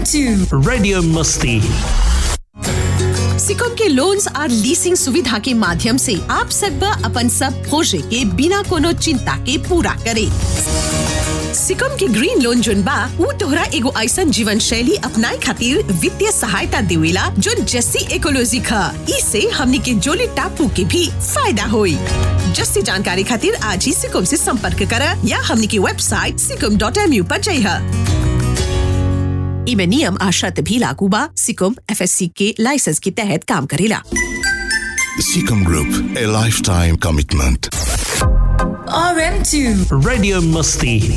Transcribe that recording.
RM2. Radio Musti. Sikkim के loans और leasing सुविधा के माध्यम से आप सकबा अपन सब खोजे के बिना कोनो चिंता के पूरा करे सिकम के ग्रीन लोन जोन बा ऊ तोहरा एगो ऐसन जीवन शैली अपनाए खातिर वित्तीय सहायता देवेला जोन जस्सी इकोलॉजी खा इसे हमनी के जोली टापू के भी फायदा होई जस्सी जानकारी खातिर आज ही सिकम से संपर्क करा या हमनी की वेबसाइट सिकम डॉट एम यू पर जइहा इमे नियम आ शर्त भी लागू बा सिकम एफएससी के लाइसेंस के तहत काम करेला Seacom Group, a lifetime commitment. RM2. Radio Musti.